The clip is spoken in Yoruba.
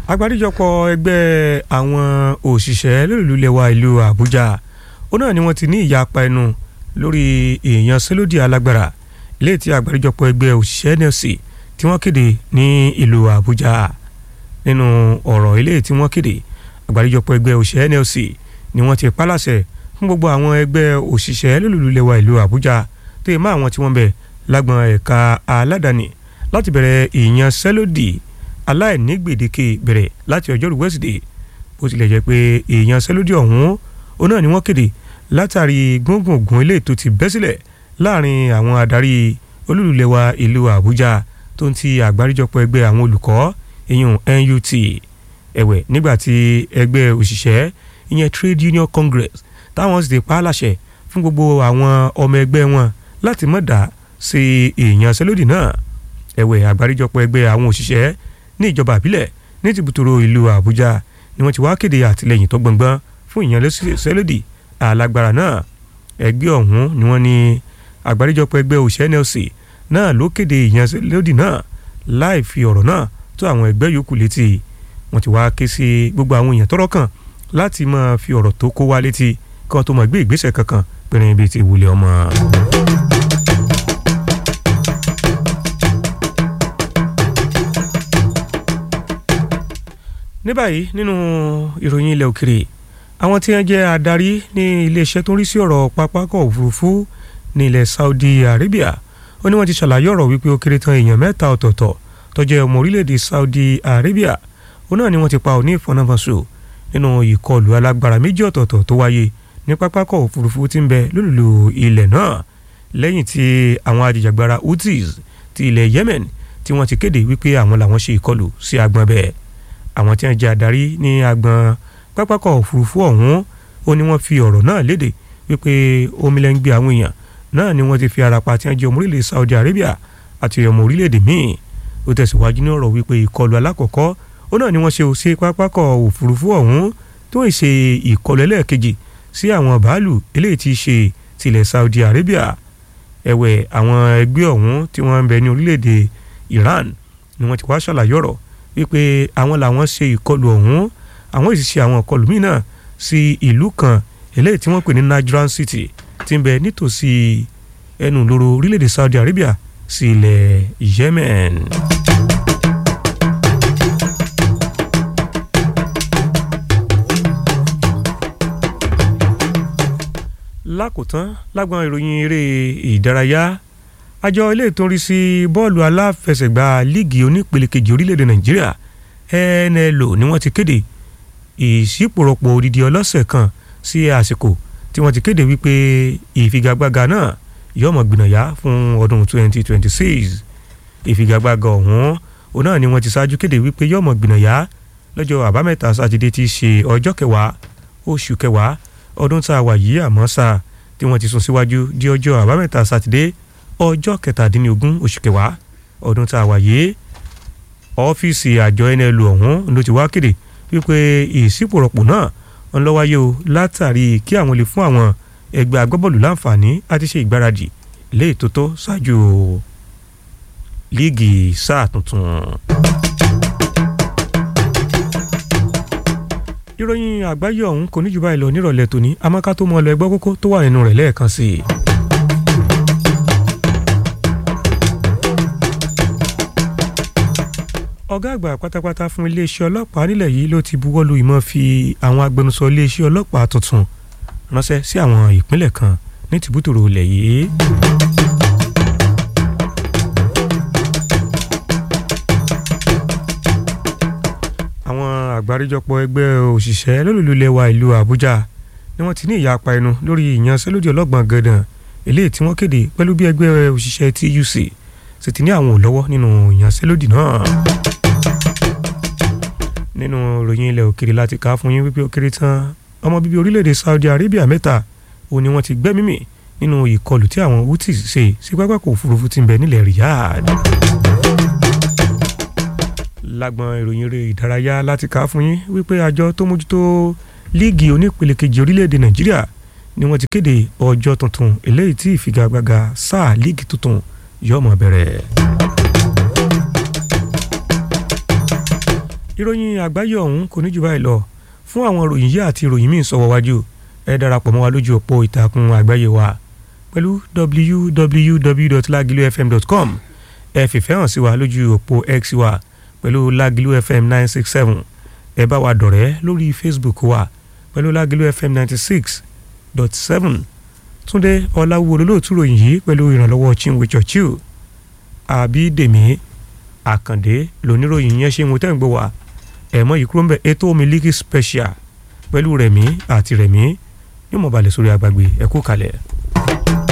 agbáríjọpọ̀ ẹgbẹ́ àwọn òṣìṣẹ́ lólùlúlẹ̀wà ìlú àbújá ó náà ni wọ́n ti ní ìyapa ẹnu lórí ìyanṣẹ́lódì alágbára ilé tí agbáríjọpọ̀ ẹgbẹ́ òṣìṣẹ́ nlc tí wọ́n kéde ní ìlú àbújá nínú ọ̀rọ̀ ilé tí wọ́n kéde agbáríjọpọ̀ ẹgbẹ́ òṣìṣẹ́ nlc ni wọ́n ti pálàṣẹ fún gbogbo àwọn ẹgbẹ́ òṣìṣẹ́ lólùlúlẹ̀wà ìlú àbújá tó yẹ mọ́ àwọn tí wọ́n bẹ̀ lágbọn ẹ̀ka aládàáni láti bẹ̀rẹ̀ ìyanṣẹ́lódì aláìní gbèdéke bẹ̀rẹ̀ láti ọjọ́rú wẹ́sídẹ̀ẹ́ bó tilẹ̀ jẹ́ pé ìyanṣẹ́lódì ọ̀hún ó náà ni wọ́n kéde látàrí gbóngbòngbòn ilé tó ti bẹ́ sílẹ̀ láàrin àwọn adarí olúlulẹ̀wà ìlú àbújá tó ń ti àgbáríjọpọ̀ ẹgbẹ́ àwọn olùkọ́ ìyún NUT ẹ̀wẹ̀ nígbà tí ẹgbẹ́ òṣìṣẹ́ ìyẹn Trade Union Congress táwọn sì ti pa á láṣẹ fún gbogbo àwọn ọmọ ẹgbẹ́ wọn láti má dá sí ìyanṣẹ́lódì náà ẹ̀wẹ̀ àgbáríjọpọ̀ ẹgbẹ́ àwọn òṣìṣẹ́ ní ìjọba àbílẹ̀ ní tìbútòrò ìlú àbújá ni wọ́n ti wá kéde àtìlẹ́yìn tó gbọ̀ngbọ́n fún ìyanṣẹ́lódì alágbára náà ẹgbẹ́ ọ̀hún ni wọ́n ní àgbáríjọpọ̀ ẹgbẹ́ òṣìṣẹ́ NLC náà ló kéde ìyanṣẹ́lódì náà láì fi ọ̀rọ̀ náà tó àwọn ẹgbẹ́ yòókù létí wọ́n ti wá ké sí gbogbo àwọn èèyàn tọ́rọ̀ kàn láti máa fi ọ̀rọ̀ tó kó wá létí kí wọ́n tó máa gbé ìgbésẹ̀ kankan pẹ̀rẹ̀ ibi tí ìwúlẹ̀ ọmọ. ní báyìí nínú ìròyìn ilẹ̀ òkèrè àwọn tí wọ́n jẹ́ adarí ní iléeṣẹ́ tó ń rí sí ọ̀rọ̀ pápákọ̀ òfurufú ní ilẹ̀ Saudi Arabia ó ní wọ́n ti ṣàlàyé ọ̀rọ̀ wípé ó kéré tán èèyàn mẹ́ta ọ̀tọ̀ọ̀tọ̀ tó jẹ́ ọmọ orílẹ̀-èdè Saudi Arabia ó náà ni wọ́n ti pa òní ìfọ̀nàfọ̀nṣò nínú ìkọlù alágbára méjì ọ̀tọ̀ọ̀tọ̀ tó wáyé ní pápákọ̀ òfurufú tí ń bẹ lólùlù ilẹ̀ náà lẹ́yìn tí àwọn ajìjàgbara Houthis ti ilẹ̀ Yemen tí wọ́n ti kéde wípé àwọn làwọn ṣe ìkọlù sí agbọn bẹ́ẹ̀ àwọn tí wọ́n jẹ́ adarí ní agbọn pápákọ̀ òfurufú ọ̀hún ó ní wọ́n fi ọ̀rọ̀ náà léde wípé omilẹ́ngbẹ́ àwọn èèyàn náà ni wọ́n ti fi ara pa tí wọ́n jẹ́ ọmọ orílẹ̀ Saudi Arabia àti ọmọ orílẹ̀-èdè míì ó tẹ̀síwájú ní ọ̀rọ̀ wípé ìkọlù alákọ̀ọ́kọ́ ó náà ni wọ́n ṣe sí pápákọ̀ òfurufú ọ̀hún tó ń ṣe ìkọlù ẹlẹ́ẹ̀kejì sí àwọn bàálù eléyìí ti ṣe tilẹ̀ Saudi Arabia ẹ̀wẹ̀ àwọn ẹgbẹ́ ọ̀hún tí wọ́n ń bẹ ní orílẹ̀-èdè Iran ni wọ́n ti wá ṣàlàyé ọ̀rọ̀ wípé àwọn làwọn ṣe ìkọlù ọ̀hún àwọn sì ṣe àwọn ìkọlù míì náà sí ìlú kan eléyìí tí wọ́n pè ní Najran City tí ń bẹ nítòsí ẹnu lóró orílẹ̀-èdè Saudi Arabia sí ilẹ̀ Yemen. lákòótán lágbọn ìròyìn eré ìdárayá àjọ ilé ìtòrí sí bọ́ọ̀lù aláfẹsẹ̀gbá líìgì onípele kejì orílẹ̀-èdè Nàìjíríà NLO ni wọ́n ti kéde ìṣípòrọ̀pọ̀ odidi ọlọ́sẹ̀ kan sí àsìkò tí wọ́n ti kéde wípé ìfigagbága náà yóò mọ̀ gbìnàyà fún ọdún 2026 ìfigagbága ọ̀hún òun náà ni wọ́n ti ṣáájú kéde wípé yóò mọ̀ gbìnàyà lọ́jọ́ àbámẹ́ta sátidé tí í ṣe ọjọ́ kẹwàá oṣù kẹwàá ọdún tá a wà yìí àmọ́ sá tí wọ́n ti sún síwájú di ọjọ́ àbámẹ́ta sátidé ọjọ́ kẹtàdínlógún oṣù kẹwàá ọdún tá a wà yìí ọ́fíìsì àjọ NLO ọ̀hún ló ti wá kéde wípé ìsípòrọ̀pọ̀ náà ń lọ wáyé o látàrí kí àwọn lè fún àwọn ẹgbẹ́ agbábọ́ọ̀lù láǹfààní àti ṣe ìgbáradì lé ètòtó ṣáájú líìgì sáà tuntun. ìròyìn àgbáyé ọ̀hún kò ní jù báyìí lọ nírọ̀lẹ́ tòní amáká tó mọ ọ lọ ẹgbẹ́ kókó tó wà nínú rẹ̀ lẹ́ẹ̀kan sí i. ọ̀gá àgbà pátápátá fún iléeṣẹ́ ọlọ́pàá nílẹ̀ yìí ló ti buwọ́lu ìmọ̀ fi àwọn agbẹnusọ iléeṣẹ́ ọlọ́pàá tuntun ránṣẹ́ sí àwọn ìpínlẹ̀ kan ní tìbútòrò ilẹ̀ yìí. àwọn àgbáríjọpọ̀ ẹgbẹ́ òṣìṣẹ́ lólùlulẹ̀ wa ìlú Àbújá ni wọ́n ti ní ìyapa ẹnu lórí ìyanṣẹ́lódì ọlọ́gbọ̀n gẹ̀dàn eléyìí tí wọ́n kéde pẹ̀lú bí ẹgbẹ́ òṣìṣẹ́ TUC sì ti ní àwọn ò lọ́wọ́ nínú ìyanṣẹ́lódì náà nínú ìròyìn ilẹ̀ òkèrè láti kà á fún yín wípé ó kéré tán ọmọ bíbí orílẹ̀-èdè Saudi Arabia mẹ́ta òun ni wọ́n ti gbẹ́mí mì nínú ìkọlù tí àwọn Houthis ṣe sí pápákọ̀ òfurufú tí ń bẹ nílẹ̀ Riyadh. lágbọn ìròyìn eré ìdárayá láti kà á fún yín wípé àjọ tó mójútó líìgì onípele kejì orílẹ̀-èdè Nàìjíríà ni wọ́n ti kéde ọjọ́ tuntun eléyìí tí ìfigagbága sáà líìgì tuntun yóò máa bẹ̀rẹ̀. ìròyìn àgbáyé ọ̀hún kò ní jù báyìí lọ fún àwọn ìròyìn yìí àti ìròyìn míì sọ̀wọ́ wájú ẹ darapọ̀ mọ́ wa lójú òpó ìtàkùn àgbáyé wa pẹ̀lú www.lagilufm.com ẹ fìfẹ́ hàn sí wa lójú òpó x wa pẹ̀lú Lagilu FM nine six seven ẹ bá wa dọ̀rẹ́ lórí Facebook wa pẹ̀lú Lagilu FM ninety six dot seven Túndé Ọláwúwo olóòtú ròyìn yìí pẹ̀lú ìrànlọ́wọ́ Chinwe Churchill Àbídèmí Àkàndé lóníròyìn yẹn ṣe ń wo tẹ́ ń gbọ́ wa ẹ̀mọ́ yìí kúrò ń bẹ̀ ètò Miliki Special pẹ̀lú Rẹ̀mí àti Rẹ̀mí yóò mọ̀ balẹ̀ sórí agbègbè ẹ̀kú kalẹ̀.